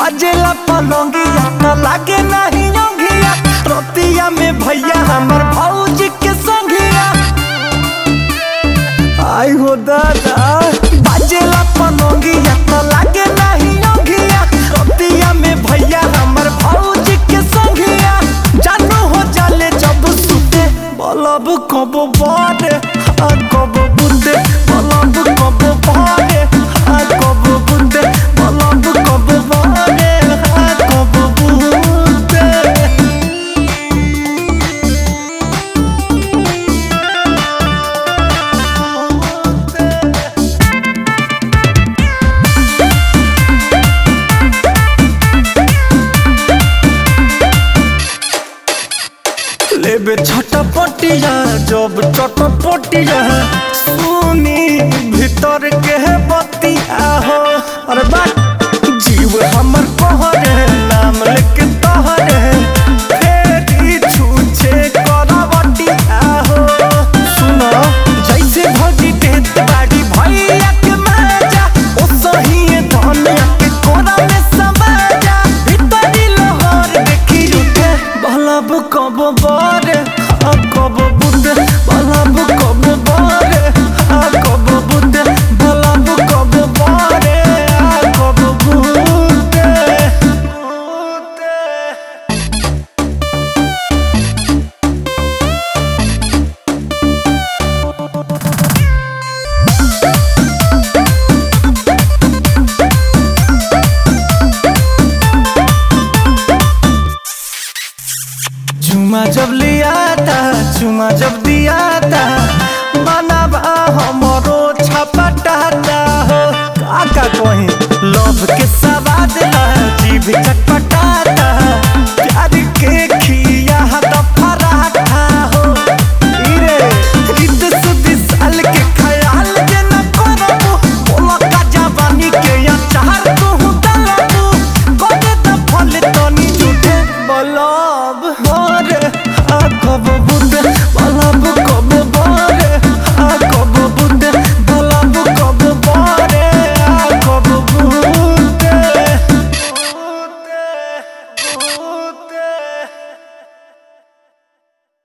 बाजेला पलंगिया त लागे नहीं योगिया रोतिया में भैया हमर भौजी के संगिया आई हो दादा बाजेला पलंगिया त लागे नहीं योगिया रोतिया में भैया हमर भौजी के संगिया जानू हो जाले जब सुते बलब कब बारे आ कब बुंदे बलब कब बारे आ कब बुंदे बलब कब बारे आ कब बुंदे लेबे छटपटिया जब चटपटिया सुनी भीतर के बतिया हो अरे बात जीव हमर कहरे नाम लेके तहरे फेरी छूछे करवटिया हो सुनो जैसे भौजी देत बाड़ी भैया के माजा ओ सही धनिया के कोरा में समाजा भीतरी लोहर देखी उठे बलब कब बारे आ कब बुंदे बलब कब बारे आ कब बुंदे बलब कब बारे आ कब बुंदे बुंदे चुमा जब लिया था चुमा जब दिया था बनाबा हमरो छपटाता हो काका कहीं लोभ के सवाद ला जीभ चटपटाता